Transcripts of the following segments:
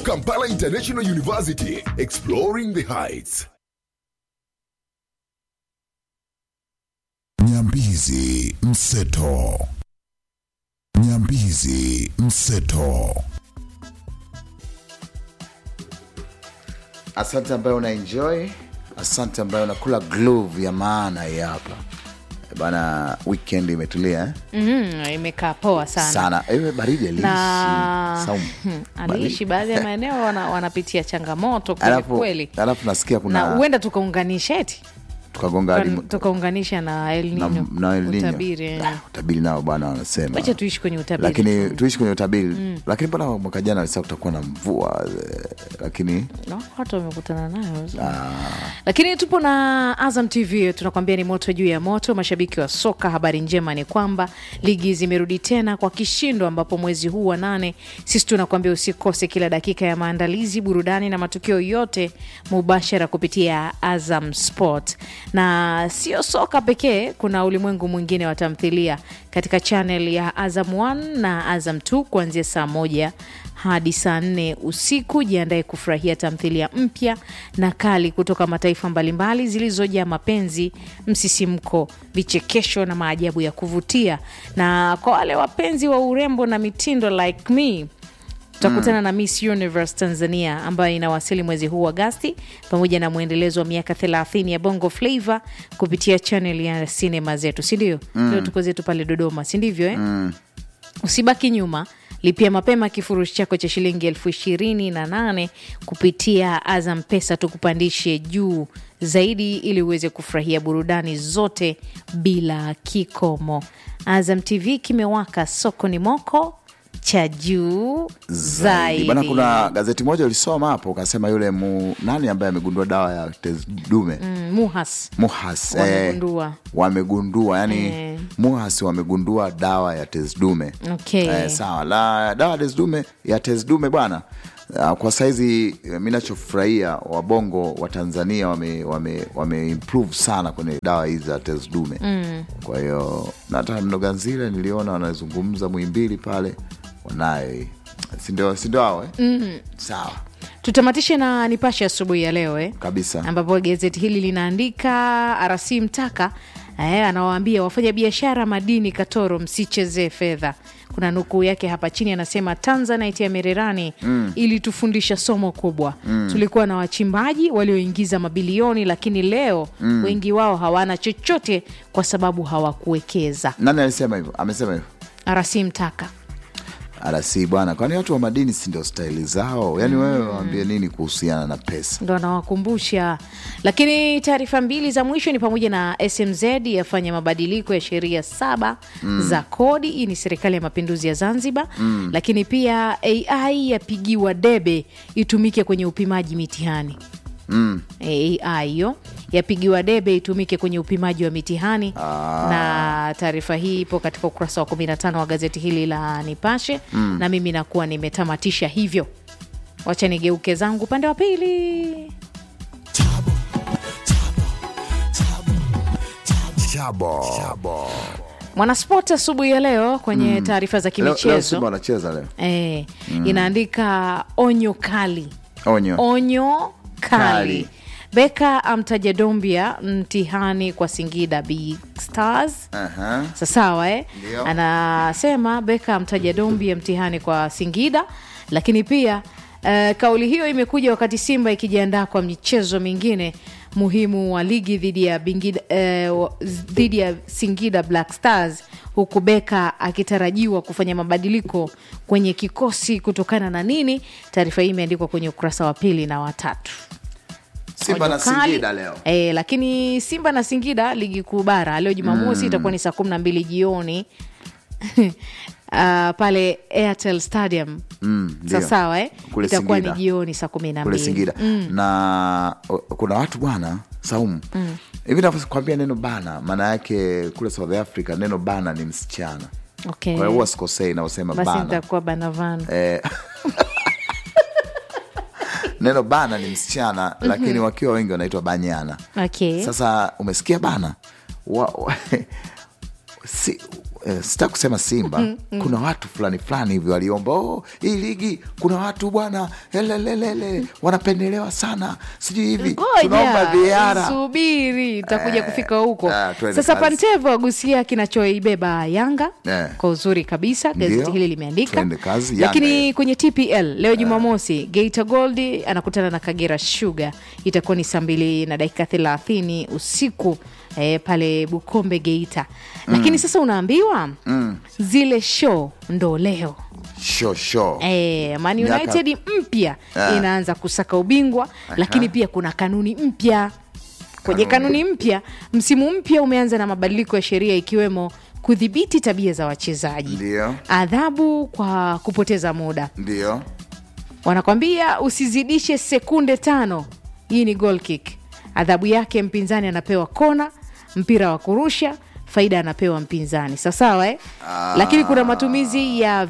Kampala International University, exploring the heights. Nyambizi Mseto. Nyambizi Mseto. Asante ambayo una enjoy, asante ambayo unakula glove ya maana hii hapa bana. Weekend imetulia eh? Mhm, imekaa poa sana, sana. Ewe baridi aliishi na Saumu. Hmm, aliishi baadhi ya maeneo wana, wanapitia changamoto kweli Alafu, kweli, alafu nasikia na kuna huenda tukaunganisha eti tukagonga hadi Tuka- tukaunganisha na El na, Nino na El Nino. utabiri eh. Ah, utabiri nao bwana wanasema wacha tuishi kwenye utabiri lakini tuishi kwenye utabiri lakini mbona mwaka jana alisema kutakuwa na mvua eh, lakini No, watu wamekutana nayo lakini tupo na Azam TV tunakwambia ni moto juu ya moto. Mashabiki wa soka, habari njema ni kwamba ligi zimerudi tena kwa kishindo, ambapo mwezi huu wa nane sisi tunakwambia usikose kila dakika ya maandalizi, burudani na matukio yote mubashara kupitia Azam Sport. Na sio soka pekee, kuna ulimwengu mwingine wa tamthilia katika channel ya Azam 1 na Azam 2 kuanzia saa moja hadi saa nne usiku. Jiandae kufurahia tamthilia mpya na kali kutoka mataifa mbalimbali zilizojaa mapenzi, msisimko, vichekesho na maajabu ya kuvutia. Na kwa wale wapenzi wa urembo na mitindo like me tutakutana na Miss Universe Tanzania ambayo inawasili mwezi huu Agasti, pamoja na mwendelezo wa miaka 30 ya Bongo Flava kupitia channel ya sinema zetu, si ndio? Leo tuko zetu pale Dodoma, si ndivyo eh? Usibaki nyuma, lipia mapema kifurushi chako cha shilingi elfu ishirini na nane kupitia Azam Pesa, tukupandishe juu zaidi ili uweze kufurahia burudani zote bila kikomo. Azam TV kimewaka, soko ni moko cha juu zaidi. bana kuna gazeti moja ulisoma hapo ukasema yule mu, nani ambaye amegundua dawa ya tezi dume Mm, Muhas muhas Wamegundua. eh, wamegundua yani Eh. muhas wamegundua dawa ya tezi dume Okay. eh, sawa la dawa ya tezi dume ya tezi dume bwana Uh, kwa saizi eh, mi nachofurahia wabongo wa tanzania wame, wame, wame improve sana kwenye dawa hizi za tezi dume mm. kwa hiyo na hata mnoganzile niliona wanazungumza mwimbili pale wanayo hii sindio sindio hao eh? mm. sawa tutamatishe na Nipashe asubuhi ya leo eh? kabisa ambapo gazeti hili linaandika RC Mtaka eh, anawaambia wafanya biashara madini Katoro, msichezee fedha. Kuna nukuu yake hapa chini, anasema Tanzanite ya Mererani mm. ilitufundisha somo kubwa mm. tulikuwa na wachimbaji walioingiza mabilioni, lakini leo mm. wengi wao hawana chochote kwa sababu hawakuwekeza. nani alisema hivyo amesema hivyo RC Mtaka arasi bwana kwani watu wa madini si ndio staili zao yaani wewe waambie nini kuhusiana na pesa ndo anawakumbusha. Lakini taarifa mbili za mwisho ni pamoja na SMZ yafanya mabadiliko ya sheria saba za kodi. Hii ni serikali ya mapinduzi ya Zanzibar. Lakini pia AI yapigiwa debe itumike kwenye upimaji mitihani. AI hiyo yapigiwa debe itumike kwenye upimaji wa mitihani na taarifa hii ipo katika ukurasa wa 15 wa gazeti hili la Nipashe na mimi nakuwa nimetamatisha hivyo. Wacha nigeuke zangu upande wa pili. Chabo. Mwanasport asubuhi ya leo kwenye taarifa za leo, leo kimichezo simba wanacheza leo eh, inaandika onyo kali, onyo onyo kali. Kali. Beka amtaja Dombia mtihani kwa Singida Big Stars. Aha. Sa- sawa eh? Ndio. Anasema Beka amtaja Dombia mtihani kwa Singida, lakini pia eh, kauli hiyo imekuja wakati Simba ikijiandaa kwa michezo mingine muhimu wa ligi dhidi ya Bingida, eh, wa- dhidi ya Singida Black Stars huku Beka akitarajiwa kufanya mabadiliko kwenye kikosi kutokana na nini? Taarifa hii imeandikwa kwenye ukurasa wa pili na watatu. simba na Onyo kali. singida leo E, lakini Simba na Singida ligi kuu bara leo Jumamosi itakuwa ni saa kumi na mbili jioni uh, pale Airtel Stadium Mm, ndio. sawasawa eh? Kule itakuwa ni Singida. jioni saa kumi na kule mbili singida na o, kuna watu bwana saumu hivi navyokwambia neno bana maana yake kule south africa neno bana ni msichana okay. kwa hiyo huwa sikosei naosema Basi bana nitakuwa banavano Eh, neno bana ni msichana lakini wakiwa wengi wanaitwa banyana okay. sasa umesikia bana wa, wa, si, eh, sitaki kusema Simba, kuna watu fulani fulani hivi waliomba oh, hii ligi kuna watu bwana elelelele wanapendelewa sana, sijui hivi tunaomba ngoja VAR. subiri takuja Eh, kufika huko ah, twende sasa kazi. pantevo agusia kinachoibeba yanga Eh. kwa uzuri kabisa gazeti Ndio. hili limeandika Twende kazi, Yanga lakini hiyo. kwenye tpl leo jumamosi geita gold anakutana na kagera sugar itakuwa ni saa mbili na dakika thelathini usiku eh, pale bukombe geita lakini sasa unaambiwa zile show ndo leo Sho sho Eh, Man Miaka- United mpya Ah. inaanza kusaka ubingwa lakini pia kuna kanuni mpya kwenye kanuni mpya msimu mpya umeanza na mabadiliko ya sheria ikiwemo kudhibiti tabia za wachezaji Ndio. adhabu kwa kupoteza muda ndio wanakwambia usizidishe sekunde tano hii ni goal kick adhabu yake mpinzani anapewa kona mpira wa kurusha faida anapewa mpinzani sawasawa eh? lakini kuna matumizi ya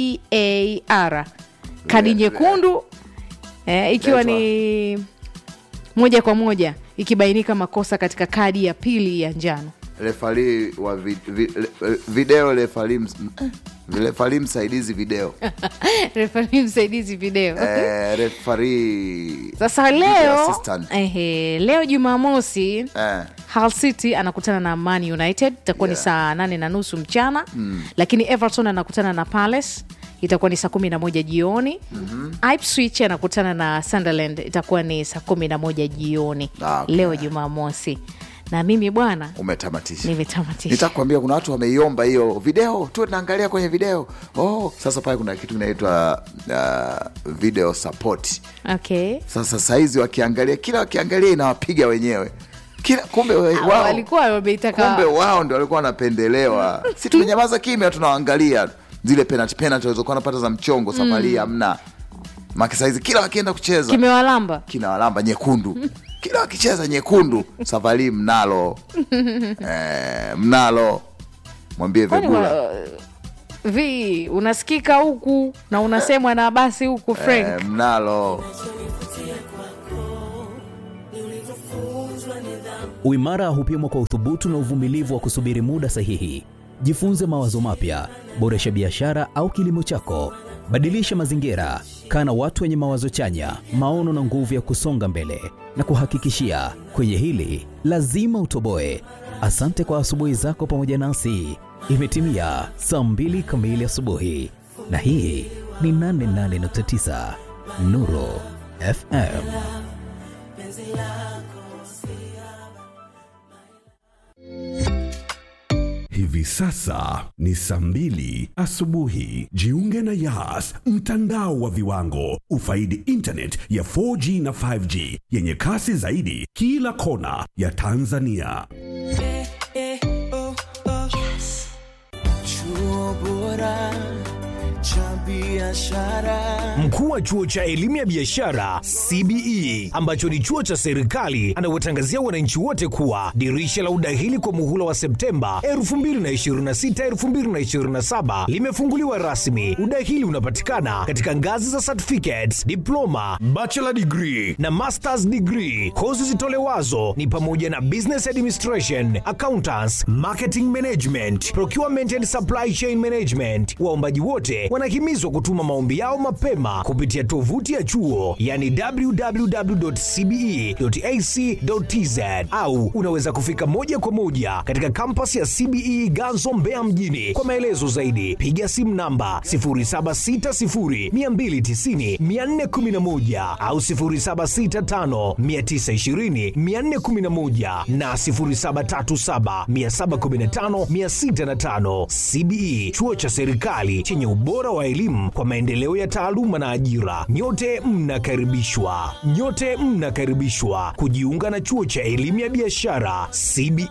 var kadi nyekundu eh, ikiwa ni moja kwa moja ikibainika makosa katika kadi ya pili ya njano refari wa vi, vi, le- video refari ms- eh, refari msaidizi video refari msaidizi video eh, refari sasa video leo assistant. ehe, leo jumamosi eh, Hull City anakutana na Man United itakuwa Yeah. ni saa nane na nusu mchana mm. lakini Everton anakutana na Palace itakuwa ni saa kumi na moja jioni mm-hmm. Ipswich anakutana na Sunderland itakuwa ni saa kumi na moja jioni Ah, okay. leo Jumamosi na mimi bwana umetamatisha nimetamatisha nitakwambia kuna watu wameiomba hiyo video tu naangalia kwenye video oh, sasa pale kuna kitu kinaitwa uh, video support okay. sasa saizi wakiangalia kila wakiangalia inawapiga wenyewe kila kumbe we- Ah, wao walikuwa wameitaka kumbe wao ndo walikuwa wanapendelewa si tumenyamaza kimya tunaangalia zile penalty penalty walizokuwa napata za mchongo safari hii hamna maki saizi kila wakienda kucheza kimewalamba kina walamba nyekundu kila wakicheza nyekundu safari hii mnalo eh, mnalo mwambie Kwani vegula wa- vi unasikika huku na unasemwa na basi huku Frank eh, mnalo Uimara hupimwa kwa uthubutu na uvumilivu wa kusubiri muda sahihi. Jifunze mawazo mapya, boresha biashara au kilimo chako, badilisha mazingira, kaa na watu wenye mawazo chanya, maono na nguvu ya kusonga mbele. Na kuhakikishia kwenye hili lazima utoboe. Asante kwa asubuhi zako pamoja nasi. Imetimia saa mbili kamili asubuhi, na hii ni 88.9 Nuru FM. Hivi sasa ni saa mbili asubuhi. Jiunge na Yas, mtandao wa viwango. Ufaidi internet ya 4G na 5G yenye kasi zaidi kila kona ya Tanzania. Chuo bora cha biashara. Mkuu wa chuo cha elimu ya biashara CBE ambacho ni chuo cha serikali anawatangazia wananchi wote kuwa dirisha la udahili kwa muhula wa Septemba 2026 2027 limefunguliwa rasmi. Udahili unapatikana katika ngazi za certificates, diploma, bachelor degree na masters degree. Kozi zitolewazo ni pamoja na business administration, accountants, marketing management, procurement and supply chain management. Waombaji wote wanahimizwa kutuma maombi yao mapema kupitia tovuti ya chuo yani www.cbe.ac.tz au unaweza kufika moja kwa moja katika kampas ya CBE Ganzo Mbeya mjini. Kwa maelezo zaidi piga simu namba 0760290411 au 0765920411 na 0737715605. CBE chuo cha serikali chenye ubora wa elimu kwa maendeleo ya taaluma na ajira. Nyote mnakaribishwa, nyote mnakaribishwa kujiunga na chuo cha elimu ya biashara CBE.